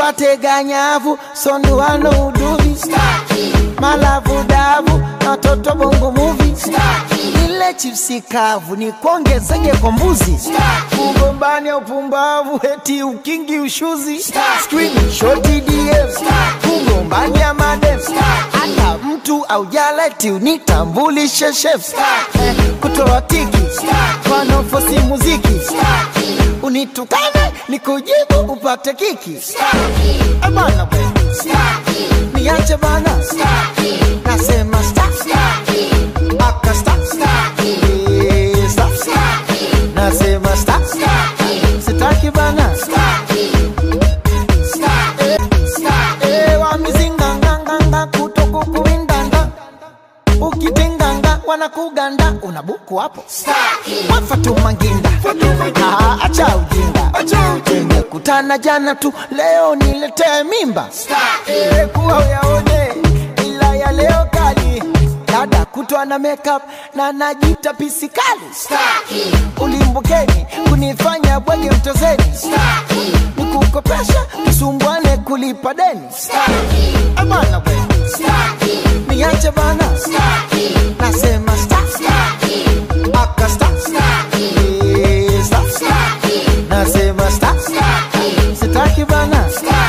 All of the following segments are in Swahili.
nipate ganyavu sonduano uduvi malavu davu na watoto bongo muvi ile chipsi kavu ni kuongezeje kwa mbuzi kugombania upumbavu eti ukingi ushuzi Screen, shoti DS kugombania madem hata mtu aujaleti unitambulishe chef Eh, kutoa tiki wanaofosi muziki unitukane nikujibu upate kiki Eh, bana we niache bana nasema stop aka stop Eh, stop nasema stop sitaki bana Eh, eh, wa mizinganganganga kutokukuwindanda ukitenganga wanakuganda unabuku hapo wafatumanginda Ah, acha ujinga tumekutana jana tu leo niletee mimba Eh, kuwa uyaone ila ya leo kali dada kutwa na makeup na najita pisikali ulimbukeni kunifanya bwege mtozeni nikukopesha tusumbwane kulipa deni Eh, bana we niache bana nasema stop aka stop Eh, stop nasema stop sitaki bana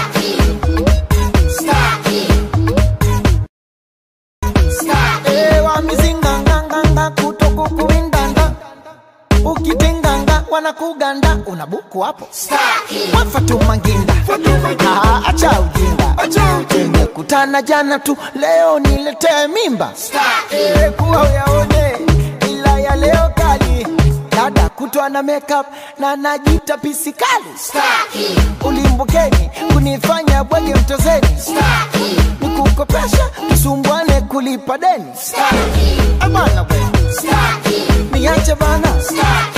Eh, wa mizinganganganga kutokukuwindanda ukitenganga wanakuganda unabuku hapo wafatumanginda Ah, acha ujinga tumekutana jana tu leo niletee mimba Eh, kuwa uyaone ila ya leo kali dada kutwa na makeup na najita pisikali ulimbukeni kunifanya bwege mtozeni nikukopesha tusumbwane kulipa deni Eh, bana we niache bana